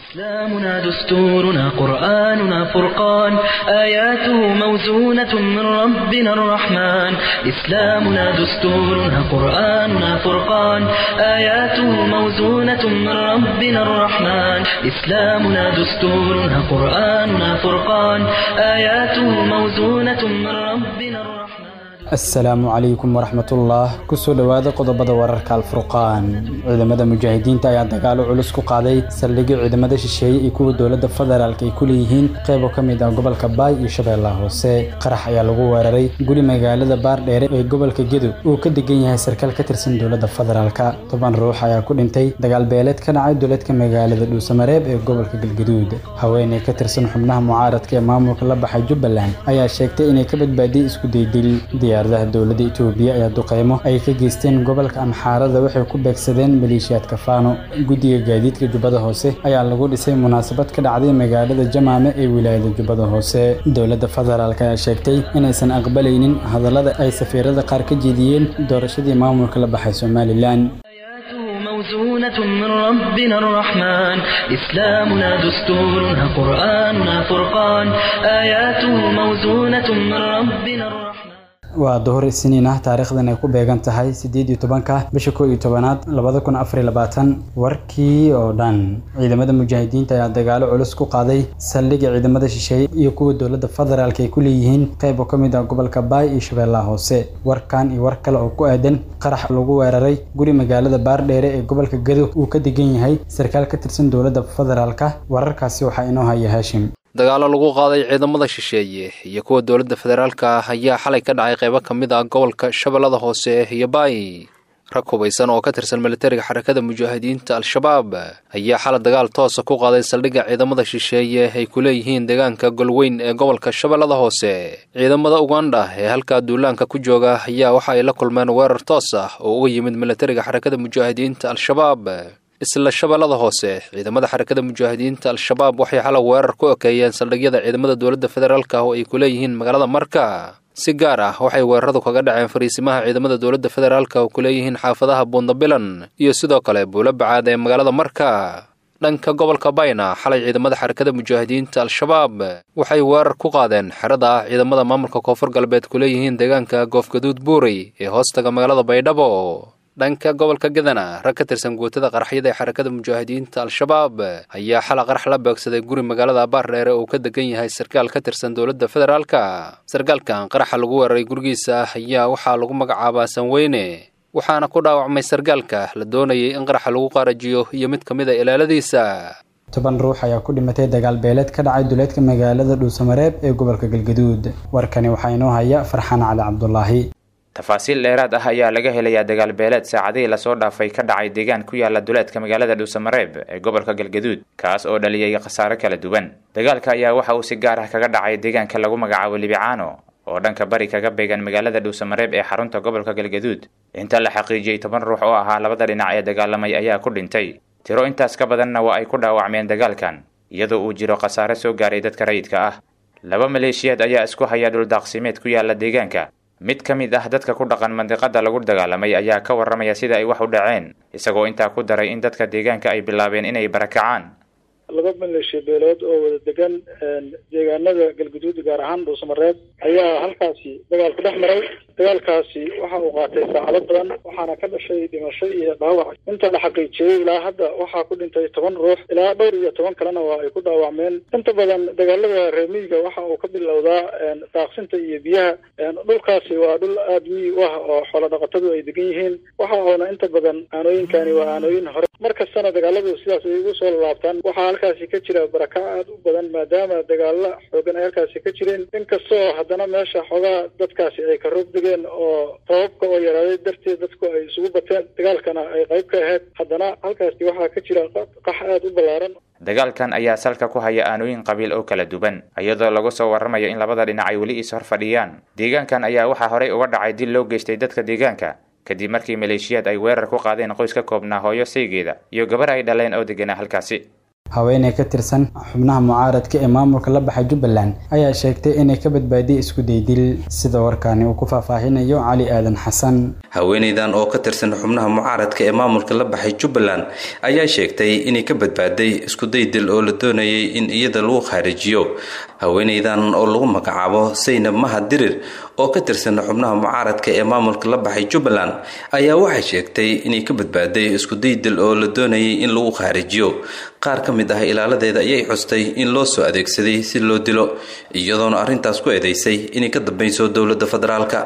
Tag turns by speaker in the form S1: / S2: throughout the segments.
S1: إسلامنا دستورنا قرآننا فرقان آياته موزونة من ربنا الرحمن إسلامنا دستورنا قرآننا فرقان آياته موزونة من ربنا الرحمن إسلامنا دستورنا قرآننا فرقان آياته موزونة من ربنا الرحمن
S2: asalaamu calaykum waraxmatullah kusoo dhowaada qodobada wararka alfurqaan ciidamada mujaahidiinta ayaa dagaalo culus ku qaaday saldhigyo ciidamada shisheeye iyo kuwa dowladda federaalk ay ku leeyihiin qaybo ka mid ah gobolka baay iyo shabeellaha hoose qarax ayaa lagu weeraray guri magaalada baardheere ee gobolka gedo uu ka degan yahay sarkaal ka tirsan dowladda federaalk toban ruux ayaa ku dhintay dagaal beeleed ka dhacay dowladka magaalada dhuusamareeb ee gobolka galgaduud haweeney ka tirsan xubnaha mucaaradka ee maamulka la baxay jubbaland ayaa sheegtay inay ka badbaadiyey isku daydil diyaaradaha dowladda itoobiya ayaa duqeymo ay ka geysteen gobolka amxaarada waxay ku beegsadeen maleeshiyaadka faano guddiga gaadiidka jubbada hoose ayaa lagu dhisay munaasabad ka dhacday magaalada jamaame ee wilaayada jubbada hoose dowladda federaalk ayaa sheegtay inaysan aqbalaynin hadallada ay safiirada qaar ka jeediyeen doorashadii maamulka la baxay somalilan
S1: موزونة من ربنا الرحمن إسلامنا دستورنا قرآننا فرقان آياته موزونة من ربنا الرحمن
S2: waa duhur isniin ah taariikhdan ay ku beegan tahay siddeed iyo tobanka bisha kow iyo tobanaad labada kun afar iyo labaatan warkii oo dhan ciidamada mujaahidiinta ayaa dagaalo culus ku qaaday saldhigga ciidamada shisheeye iyo kuwa dowladda federaalk ay ku leeyihiin qayb oo ka mid ah gobolka baay iyo shabeellaha hoose warkan iyo war kale oo ku aadan qarax lagu weeraray guri magaalada baardheere ee gobolka gado uu ka degan yahay sarkaal ka tirsan dowladda federaalk wararkaasi waxaa inoo haya haashim
S3: dagaalo lagu qaaday ciidamada shisheeye iyo kuwa dowladda federaalka ayaa xalay ka dhacay qaybo ka mid ah gobolka shabeellada hoose iyo baay rag hubaysan oo ka tirsan militariga xarakada mujaahidiinta al-shabaab ayaa xalay dagaal toosa ku qaaday saldhigga ciidamada shisheeye ay ku leeyihiin deegaanka golweyn ee gobolka shabeellada hoose ciidamada ugandha ee halkaa duulaanka ku jooga ayaa waxa ay la kulmeen weerar toos ah oo uga yimid militariga xarakada mujaahidiinta al-shabaab isla shabeellada hoose ciidamada xarakada mujaahidiinta al-shabaab waxay xalay weerar ku ekeeyeen saldhigyada ciidamada dowladda federaalk oo ay ku leeyihiin magaalada marka si gaar ah waxay weeraradu kaga dhaceen fariisimaha ciidamada dowladda federaalk oo ku leeyihiin xaafadaha buundabilan iyo sidoo kale buulo bacaad ee magaalada marka dhanka gobolka bayna xalay ciidamada xarakada mujaahidiinta al-shabaab waxay weerar ku qaadeen xerada ah ciidamada maamulka koonfur galbeed ku leeyihiin deegaanka goofgaduud buurey ee hoostaga magaalada baydhabo dhanka gobolka gadana rag ka tirsan guutada qaraxyada ee xarakada mujaahidiinta al-shabaab ayaa xala qarax la beegsaday guri magaalada baardheere uu ka degan yahay sarkaal ka tirsan dowladda federaalka sarkaalkan qaraxa lagu weeraray gurigiisa ayaa waxaa lagu magacaabaa sanweyne waxaana ku dhaawacmay sarkaalka la doonayay in qaraxa lagu qaarajiyo iyo mid ka mid a ilaaladiisa
S2: toban ruux ayaa ku dhimatay dagaal beeleed ka dhacay duleedka magaalada dhuusamareeb ee gobolka galgaduud warkani waxaa inoo haya farxaan cali cabdulaahi
S4: tafaasiil dheeraad ah ayaa laga helayaa dagaal beeleed saacadihii lasoo dhaafay ka dhacay deegaan ku yaala duleedka magaalada dhuusamareeb ee gobolka galgaduud kaas oo dhaliyay khasaare kala duwan dagaalka ayaa waxa uu si gaar ah kaga dhacay deegaanka lagu magacaabo libicaano oo dhanka bari kaga beegan magaalada dhuusamareeb ee xarunta gobolka galgaduud inta la xaqiijiyey toban ruux oo ahaa labada dhinac ee dagaalamay ayaa ku dhintay tiro intaas ka badanna waa ay ku dhaawacmeen dagaalkan iyadoo uu jiro khasaare soo gaaray dadka rayidka ah laba maleeshiyaad ayaa isku haya dhuldaaqsimeed ku yaala deegaanka mid ka mid ah dadka ku dhaqan mandiqada lagu dagaalamay ayaa ka warramaya sida ay wax u dhaceen isagoo intaa ku daray in dadka deegaanka ay bilaabeen inay barakacaan
S5: laba maleeshiya beelood oo wada degan deegaanada galguduud gaar ahaan dhuusamareeb ayaa halkaasi dagaal ku dhex maray dagaalkaasi waxa uu qaatay saacado badan waxaana ka dhashay dhimasho iyo dhaawac inta la xaqiijiyey ilaa hadda waxaa ku dhintay toban ruux ilaa dhowr iyo toban kalena waa ay ku dhaawacmeen inta badan dagaalada reemiyiga waxa uu ka bilowdaa daaqsinta iyo biyaha dhulkaasi waa dhul aada miyi u ah oo xoolo dhaqatadu ay degan yihiin waxa uuna inta badan aanooyinkani waa aanooyin hore mar kastana dagaaladu sidaas ay ugu soo laabtaan waxaa halkaasi ka jira barakac aada u badan maadaama dagaalo xoogan ay halkaasi ka jireen inkastoo haddana meesha xoogaa dadkaasi ay ka roog degeen oo rababka oo yaraaday darteed dadku ay isugu bateen dagaalkana ay qayb ka ahayd haddana halkaasi waxaa ka jira qax aada u ballaaran
S4: dagaalkan ayaa salka ku haya aanooyin qabiil oo kala duwan iyadoo lagu soo warramayo in labada dhinac ay weli is hor fadhiyaan deegaankan ayaa waxaa horey uga dhacay dil loo geystay dadka deegaanka kadib markii maleeshiyaad ay weerar ku qaadeen qoys ka koobnaa hooyo saygeeda iyo gabar ay dhaleen oo deganaa halkaasi
S2: haweeney ka tirsan xubnaha mucaaradka ee maamulka la baxa jubbaland ayaa sheegtay inay ka badbaadiyey isku daydil sida warkaani uu ku faahfaahinayo cali aadan xasan
S6: haweeneydan oo ka tirsan xubnaha mucaaradka ee maamulka la baxay jubbaland ayaa sheegtay inay ka badbaaday iskudaydil oo la doonayay in iyada lagu khaarijiyo haweeneydan oo lagu magacaabo saynab mahad dirir oo ka tirsan xubnaha mucaaradka ee maamulka la baxay jubbaland ayaa waxay sheegtay inay ka badbaaday iskudaydil oo la doonayay in lagu khaarijiyo qaar ka mid ah ilaaladeeda ayay xustay in loo soo adeegsaday si loo dilo iyadoona arrintaas ku eedeysay inay ka dambayso dowladda federaalka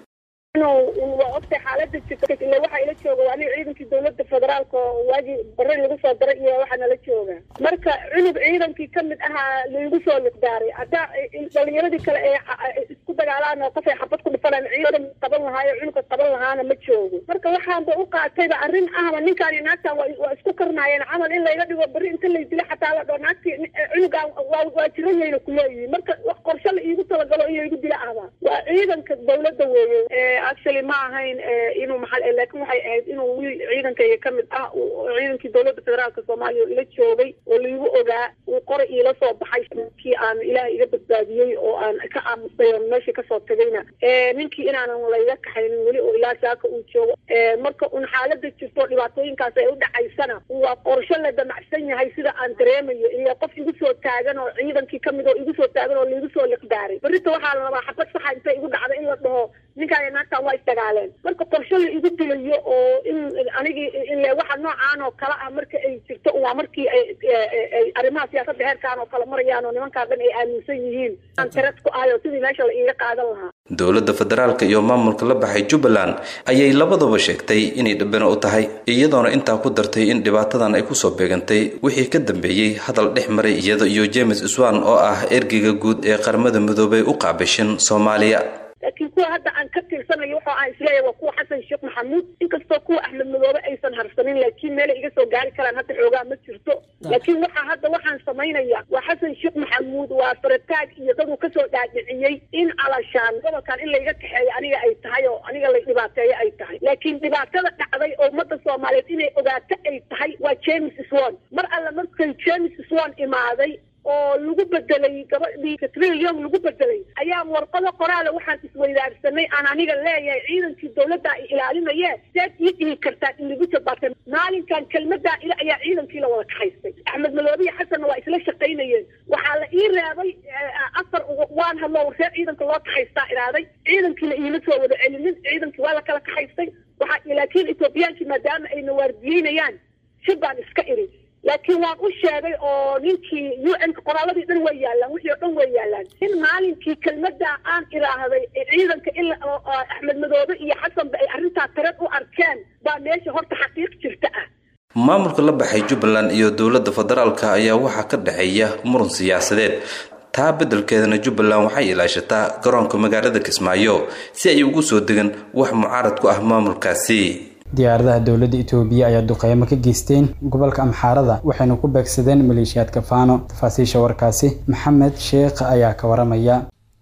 S7: waa ogtay xaalada jirta ila waxaa ila jooga waa aniga ciidankii dawladda federaalka oo waagii bari lagu soo daray iyo waxaa nala jooga marka cunug ciidankii kamid ahaa laigu soo liqdaaray haddaa dhalinyaradii kale ee isku dagaalaan oo qofay xabad ku dhifanaan ciidan qaban lahaayo cunuga qaban lahaana ma joogo marka waxaanba u qaatayba arrin ahba ninkaan iyo naagtaan waa isku karnaayeen camal in layga dhigo beri inta lay dilo xataa la dhoo naagtii cunugaan waa jiran yayna kuleeyihiin marka wax qorshe la iigu talagalo in laygu dilo ahba waa ciidanka dawladda weeye actually ma ahayn inuu maxal laakiin waxay ahayd inuu wiil ciidankayga ka mid ah ciidankii dowladda federaalka soomaaliya oo ila joogay oo laigu ogaa uu qoray iila soo baxay kii aan ilaah iga badbaadiyey oo aan ka aamusay oo meesha kasoo tagayna ninkii inaanan layga kaxaynin weli oo ilaa saaka uu joogo marka un xaalada jirto dhibaatooyinkaas ay u dhacaysana waa qorsho la damacsan yahay sida aan dareemayo iyo qof igu soo taagan oo ciidankii kamid oo igu soo taagan oo laigu soo liqdaaray berrita waxaa la rabaa xabad saxa inta igu dhacda in la dhaho ninkaan naagtaan waa isdagaaleen marka qorsho la igu dilayo oo in anigii ile waxa noocaan oo kale ah marka ay jirto waa markii ay arrimaha siyaasadda heerkaan oo kale marayaan oo nimankaa dhan ay aaminsan yihiin aan tarad ku ahayo sidii meesha la iiga qaadan lahaa
S6: dowladda federaalka iyo maamulka la baxay jubbaland ayay labadaba sheegtay inay dhibano u tahay iyadoona intaa ku dartay in dhibaatadan ay kusoo beegantay wixii ka dambeeyey hadal dhex maray iyada iyo james swan oo ah ergeyga guud ee qaramada midoobay u qaabishin soomaaliya
S7: laakiin kuwa hadda aan ka tirsanayo waxa aan isleeyahay waa kuwa xasan sheekh maxamuud inkastoo kuwa axmed madoobe aysan harsanin laakiin meelay iga soo gaari karaan hadda xoogaa ma jirto laakiin waxa hadda waxaan samaynaya waa xasan sheekh maxamuud waa farataag iyo daduu kasoo dhaadhiciyey in alashaan gobolkan in layga kaxeeyo aniga ay tahay oo aniga lay dhibaateeyo ay tahay laakiin dhibaatada dhacday oo ummadda soomaaliyeed inay ogaato ay tahay waa james swan mar alle markay james swan imaaday oo lagu bedelay gabadhii katrilium lagu bedelay ayaa warqado qoraala waxaan isweydaarsanay aan aniga leeyahay ciidankii dawladda ay ilaalinaye seed ii dhihi kartaan in lagu jabaatay maalinkan kelmadaa ila ayaa ciidankii la wada kaxaystay axmed madoobiya xasanna waa isla shaqaynayeen waxaa la ii reebay afar waan hadlo warsee ciidanka loo kaxaystaa iraaday ciidankiina iima soo wada celinin ciidankii waa la kala kaxaystay waxaa laakiin ethoobiyaanki maadaama ayna waardiyeynayaan shib baan iska iri laakiin waan u sheegay oo ninkii u n qoraaladii dhan way yaalaan wixii oo dhan way yaalaan in maalinkii kelmada aan iraahday ciidanka in axmed madoobe iyo xasanba ay arrintaa tarad u arkeen baa meesha horta xaqiiq jirta ah
S6: maamulka la baxay jubbaland iyo dowladda federaalka ayaa waxaa ka dhexeeya muran siyaasadeed taa beddelkeedana jubbaland waxay ilaashataa garoonka magaalada kismaayo si ay ugu soo degan wax mucaarad ku ah maamulkaasi
S2: diyaaradaha dowladda itoobiya ayaa duqeymo ka geysteen gobolka amxaarada waxayna ku beegsadeen maleeshiyaadka faano tafaasiisha warkaasi maxamed sheekh ayaa ka waramaya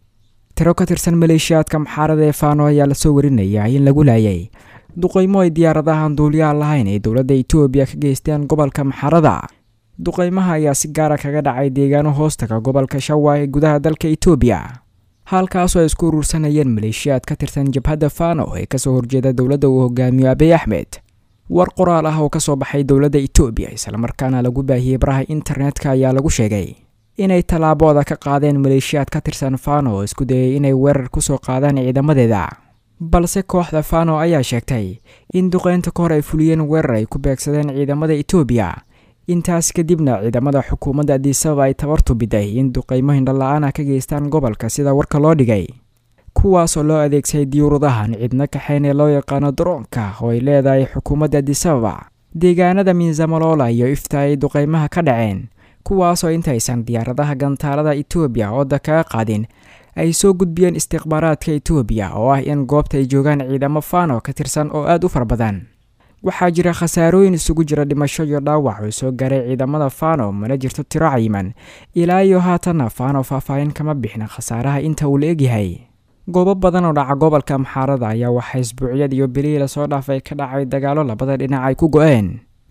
S8: tiro ka tirsan maleeshiyaadka amxaarada ee faano ayaa lasoo warinaya in lagu laayay duqeymo ay diyaaradahan duuliyaha lahayn ay dowladda itoobiya ka geysteen gobolka amxaarada duqeymaha ayaa si gaara kaga dhacay deegaano hoostaga gobolka shawa ee gudaha dalka itoobiya halkaasoo ay isku urursanayeen maleeshiyaad ka tirsan jabhadda fano ee kasoo horjeeda dowladda uu hogaamiyo abiy axmed war qoraal ah oo kasoo baxay dowladda itoobiya islamarkaana lagu baahiyey baraha internetka ayaa lagu sheegay inay tallaabooda ka qaadeen maleeshiyaad ka tirsan fano oo isku dayay inay weerar kusoo qaadaan ciidamadeeda balse kooxda fano ayaa sheegtay in duqeynta ka hor ay fuliyeen weerar ay ku beegsadeen ciidamada itoobiya intaas kadibna ciidamada xukuumadda adisababa ay tabartu biday in duqeymo hindhala-aan ah ka geystaan gobolka sida warka loo dhigay kuwaasoo loo adeegsaday diyuuradahan cidna kaxeyn ee loo yaqaano daroonka oo ay leedahay xukuumadda adisababa deegaanada miinsamalola iyo ifta ay duqeymaha ka dhaceen kuwaasoo intaysan diyaaradaha gantaalada itoobiya ooda kaga qaadin ay soo gudbiyeen istikhbaaraadka itoobiya oo ah in goobta ay joogaan ciidamo fano ka tirsan oo aada u fara badan waxaa jira khasaarooyin isugu jira dhimasho iyo dhaawac oo soo gaaray ciidamada fano mana jirto tiro cayiman ilaa iyo haatanna fano faahfaahin kama bixin khasaaraha inta uu la egyahay goobo badan oo dhaca gobolka amxaarada ayaa waxaa isbuucyad iyo bilihii lasoo dhaafay ka dhacay dagaalo labada dhinac ay ku go-een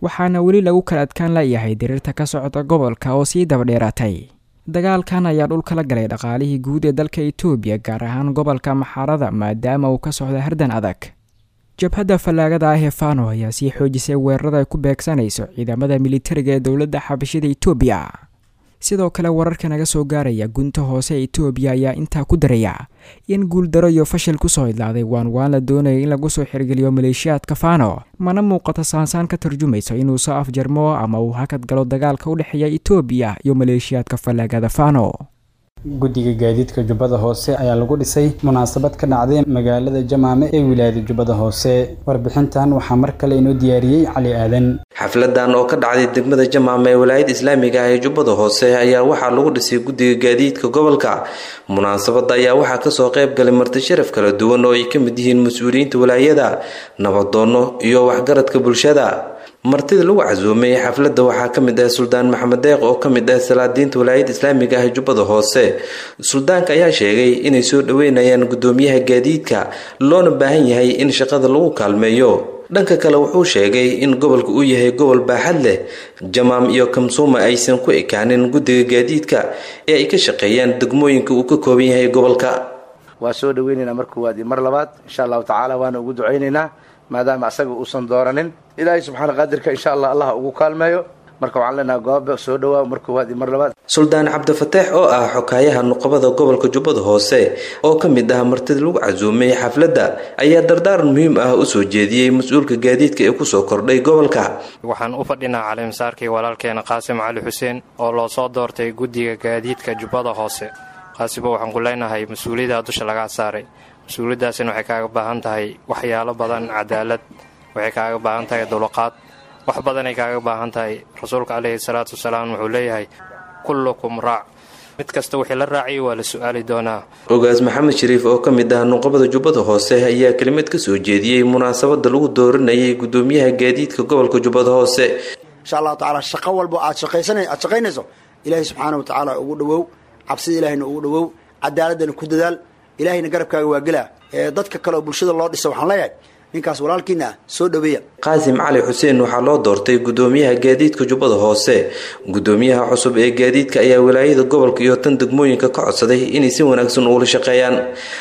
S8: waxaana weli lagu kala adkaan layahay diriirta ka socda gobolka oo sii dabadheeraatay dagaalkan ayaa dhulka la galay dhaqaalihii guud ee dalka itoobiya gaar ahaan gobolka maxaarada maadaama uu ka socda hardan adag jabhadda fallaagada ah ee fano ayaa sii xoojisay weerarada ay ku beegsanayso ciidamada militariga ee dowladda xabashida itoobiya sidoo kale wararka naga soo gaaraya gunta hoose ee itoobiya ayaa intaa ku daraya in guuldaro iyo fashil kusoo idlaaday waan waan la doonaya in lagu soo xirgeliyo maleeshiyaadka fano mana muuqato saansaan ka tarjumayso inuu soo afjarmo ama uu hakad galo dagaalka u dhexeeya itoobiya iyo maleeshiyaadka fallaagada fano
S2: guddiga gaadiidka jubbada hoose ayaa lagu dhisay munaasabad ka dhacday magaalada jamaame ee wilaayada jubbada hoose warbixintan waxaa mar kale inoo diyaariyey cali aadan
S6: xafladan oo ka dhacday degmada jamaame ee walaayada islaamiga ah ee jubbada hoose ayaa waxaa lagu dhisay guddiga gaadiidka gobolka munaasabada ayaa waxaa kasoo qayb galay marti sharaf kala duwan oo ay ka mid yihiin mas-uuliyiinta walaayada nabadoono iyo waxgaradka bulshada martida lagu casuumay xafladda waxaa ka mid ah suldaan maxamed deeq oo ka mid ah salaadiinta walaayada islaamiga ah ee jubbada hoose suldaanka ayaa sheegay inay soo dhoweynayaan guddoomiyaha gaadiidka loona baahan yahay in shaqada lagu kaalmeeyo dhanka kale wuxuu sheegay in gobolka uu yahay gobol baaxad leh jamaam iyo kamsuuma aysan ku ekaanin guddiga gaadiidka ee ay ka shaqeeyaan degmooyinka uu ka kooban yahay gobolka
S9: waa soo dhaweynaynaa mar koowaad iyo mar labaad insha allahu tacaala waana ugu ducaynaynaa maadaama asaga uusan dooranin ilaahay subxaana qaadirka insha allah allah ugu kaalmeeyo marka waxaan leenaha gooba soo dhawaa mar koowaad iyo mar labaad
S6: suldaan cabdifateex oo ah xokaayaha nuqabada gobolka jubbada hoose oo ka mid ah martida lagu casuumay xafladda ayaa dardaaran muhiim ah u soo jeediyey mas-uulka gaadiidka ee kusoo kordhay gobolka
S10: waxaan u fadhinaa calimasaarkii walaalkeena qaasim cali xuseen oo loo soo doortay guddiga gaadiidka jubbada hoose qaasimo waxaan ku leenahay mas-uuliyaddaa dusha lagaa saaray mas-uuliyaddaasina waxay kaaga baahan tahay waxyaalo badan cadaalad waxay kaaga baahan tahay dulqaad wax badanay kaaga baahan tahay rasuulka caleyhi salaatu wasalaam wuxuu leeyahay kullukum raac mid kasta wixii la raaciyay waa la su-aali doonaa
S6: ogaas maxamed shariif oo ka mid ah nuqabada jubbada hoose ayaa kelimad ka soo jeediyey munaasabada lagu dooranayay guddoomiyaha gaadiidka gobolka jubbada hoose
S11: insha allahu tacaala shaqo walbo aad shaqaysana aad shaqaynayso ilaahay subxaana wa tacaala ugu dhowow cabsida ilaahayna ugu dhowow cadaaladana ku dadaal ilaahayna garabkaaga waa gelaa ee dadka kale oo bulshada loo dhisa waxaan leeyahay ninkaas walaalkiina soo dhaweeya
S6: qaasim cali xuseen waxaa loo doortay guddoomiyaha gaadiidka jubbada hoose guddoomiyaha cusub ee gaadiidka ayaa walaayada gobolka iyo tan degmooyinka ka codsaday inay si wanaagsan ugula shaqeeyaan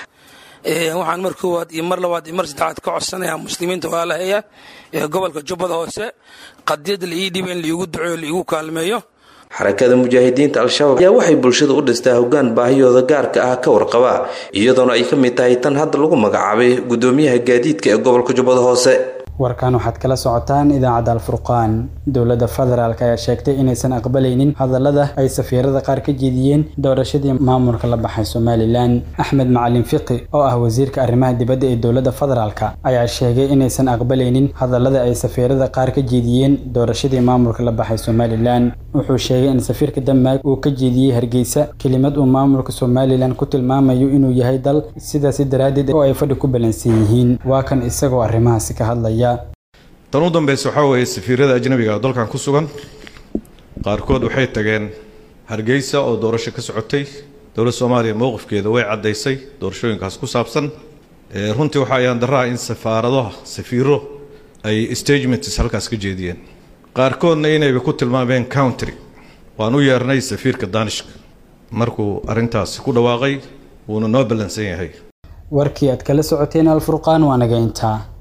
S12: waxaan mar koowaad iyo mar labaad iyo mar saddexaad ka codsanayaa muslimiinta walaalaheeya ee gobolka jubbada hoose qadiyad la ii dhiba in laiigu duceeyo laiigu kaalmeeyo
S6: xarakada mujaahidiinta al-shabaab ayaa waxay bulshada u dhistaa hoggaan baahiyooda gaarka ah ka warqaba iyadoona ay ka mid tahay tan hadda lagu magacaabay guddoomiyaha gaadiidka ee gobolka jubbada hoose
S2: warkan waxaad kala socotaan idaacadda alfurqaan dowladda federaalk ayaa sheegtay inaysan aqbalaynin hadallada ay safiirada qaar ka jeediyeen doorashadii maamulka la baxay somalilan axmed macalin fiqi oo ah wasiirka arrimaha dibadda ee dowladda federaalk ayaa sheegay inaysan aqbalaynin hadallada ay safiirada qaar ka jeediyeen doorashadii maamulka la baxay somalilan wuxuu sheegay in safiirka denmark uu ka jeediyey hargeysa kelimad uu maamulka somalilan ku tilmaamayo inuu yahay dal sidaasi daraaddeed oo ay fadhi ku balansan yihiin waa kan isagoo arrimahaasi ka hadlaya
S13: tan u dambeysa waxaa weeye safiirada ajnabiga oo dalkan ku sugan qaarkood waxay tageen hargeysa oo doorasho ka socotay dowladda soomaaliya mowqifkeeda way caddaysay doorashooyinkaas ku saabsan runtii waxaa ayaan daraa in safaaradaha safiiro ay stagements halkaas ka jeediyeen qaarkoodna inayba ku tilmaameen country waan u yeernay safiirka danishka markuu arrintaasi ku dhawaaqay wuuna noo ballansan yahay
S2: warkii aad kala socoteen alfurqaan waa naga intaa